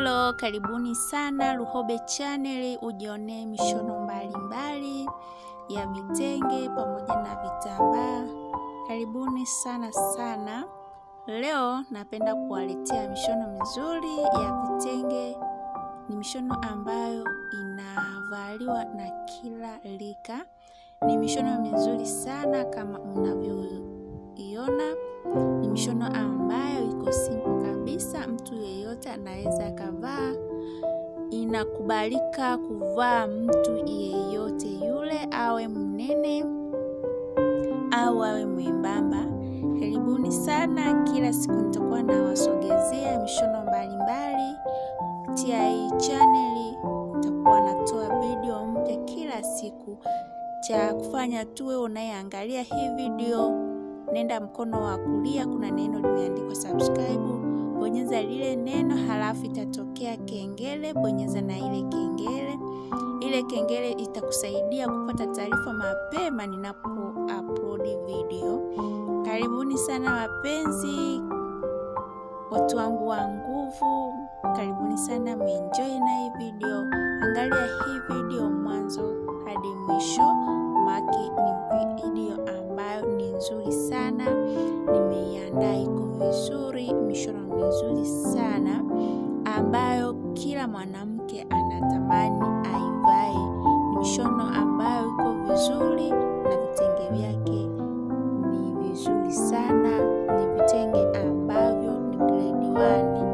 Hello, karibuni sana Luhobe Channel, ujionee mishono mbalimbali ya vitenge pamoja na vitambaa. Karibuni sana sana. Leo napenda kuwaletea mishono mizuri ya vitenge. Ni mishono ambayo inavaliwa na kila rika. Ni mishono mizuri sana kama mnavyoiona. Ni mishono ambayo iko simple kabisa, mtu yeyote anaweza akavaa. Inakubalika kuvaa mtu yeyote yule, awe mnene au awe mwembamba. Karibuni sana. Kila siku nitakuwa nawasogezea mishono mbalimbali kupitia hii chaneli. Nitakuwa natoa video mpya kila siku. Cha kufanya tuwe unayeangalia hii video, nenda mkono wa kulia, kuna neno limeandikwa subscribe, bonyeza lile neno, halafu itatokea kengele, bonyeza na ile kengele. Ile kengele itakusaidia kupata taarifa mapema ninapo upload video. Karibuni sana wapenzi, watu wangu wa nguvu, karibuni sana, mwenjoy na hii video. Angalia hii video mwanzo hadi mwisho, maki ni video ambayo ni nzuri sana, nimeiandaa iko vizuri, mishono mizuri sana ambayo kila mwanamke anatamani aivae. Ni mishono ambayo iko vizuri na vitenge vyake ni vizuri sana, ni vitenge ambavyo ni grade one.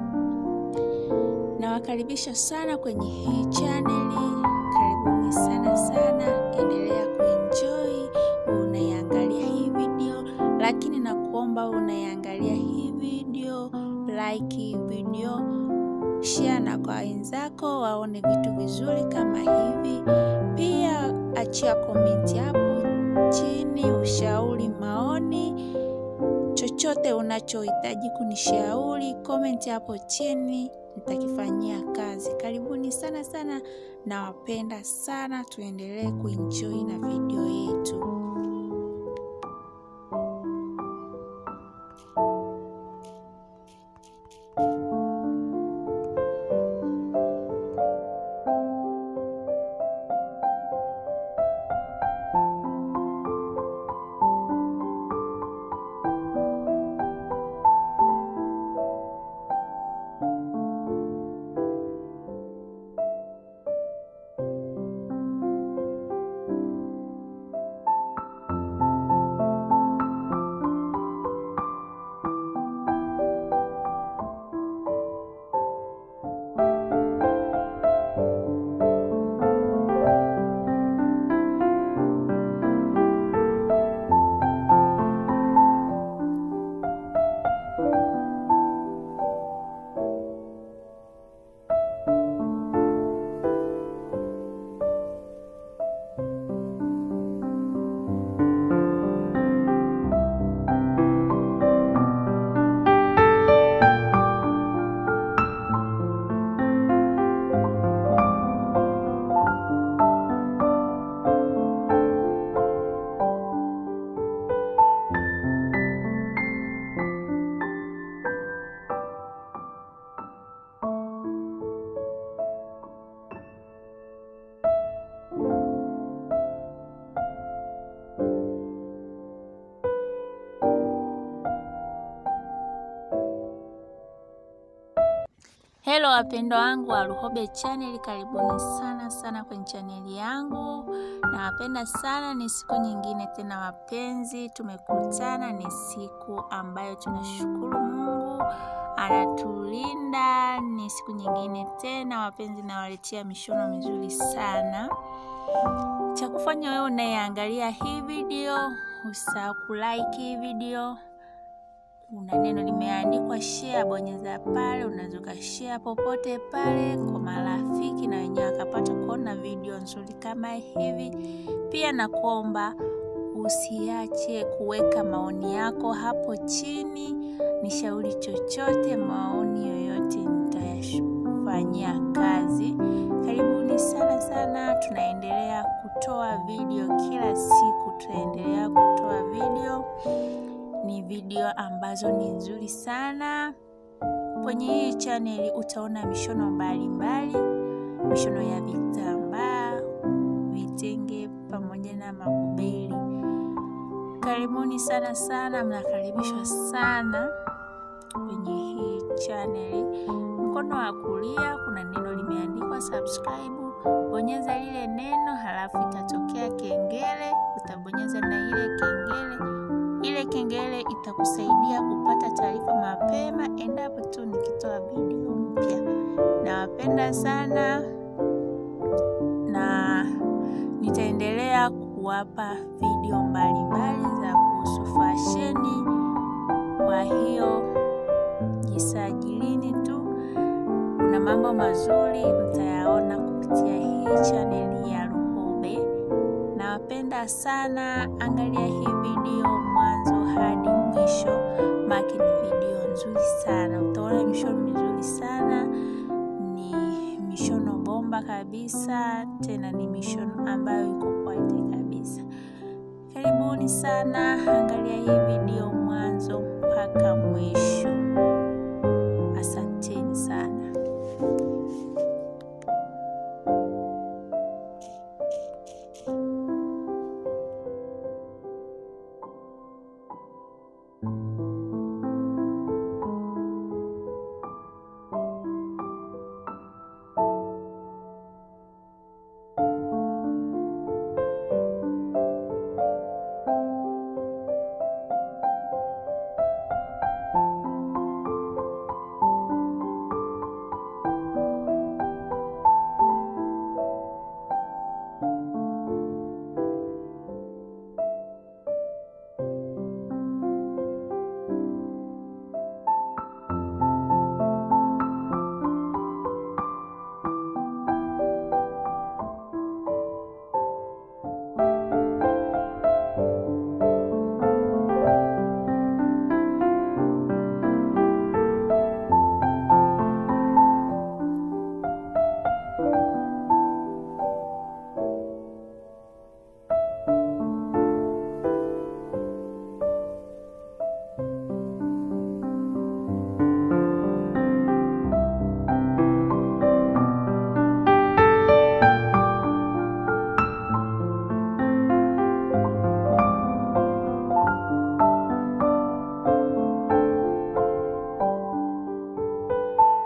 Nawakaribisha sana kwenye hii chaneli, karibuni sana sana, endelea kuenjoy unaiangalia hii video, lakini nakuomba unaiangalia hii video, like hii video, share na kwa wenzako waone vitu vizuri kama hivi. Pia achia komenti hapo chini, ushauri, maoni, chochote unachohitaji kunishauri, komenti hapo chini nitakifanyia kazi. Karibuni sana sana, nawapenda sana, tuendelee kuenjoy na video yetu. Hello wapendwa wangu wa Luhobe Channel, karibuni sana sana kwenye chaneli yangu. Nawapenda sana, ni siku nyingine tena wapenzi, tumekutana. Ni siku ambayo tunashukuru Mungu anatulinda. Ni siku nyingine tena wapenzi, nawaletea mishono mizuri sana. Cha kufanya wewe unayeangalia hii video, usahau kulike hii video kuna neno limeandikwa share, bonyeza pale. Unaweza ukashare popote pale kwa marafiki na wenyewe wakapata kuona video nzuri kama hivi. Pia nakuomba usiache kuweka maoni yako hapo chini, nishauri chochote, maoni yoyote nitayafanyia kazi. Karibuni sana sana, tunaendelea kutoa video kila siku, tunaendelea kutoa video ni video ambazo ni nzuri sana kwenye hii chaneli utaona mishono mbalimbali, mishono ya vitambaa, vitenge pamoja na makubeli. Karibuni sana sana, mnakaribishwa sana kwenye hii chaneli. Mkono wa kulia kuna neno limeandikwa subscribe, bonyeza lile neno, halafu itatokea kengele, utabonyeza na ile kengele. Ile kengele itakusaidia kupata taarifa mapema endapo tu nikitoa video mpya. Nawapenda sana na nitaendelea kuwapa video mbalimbali za kuhusu fasheni. Kwa hiyo jisajilini tu, kuna mambo mazuri mtayaona kupitia hii chaneli ya Luhube. Nawapenda sana, angalia hii video mwanzo hadi mwisho, maki ni video nzuri sana, utaona mishono mizuri sana, ni mishono bomba kabisa, tena ni mishono ambayo iko quality kabisa. Karibuni sana, angalia hii video mwanzo mpaka mwisho.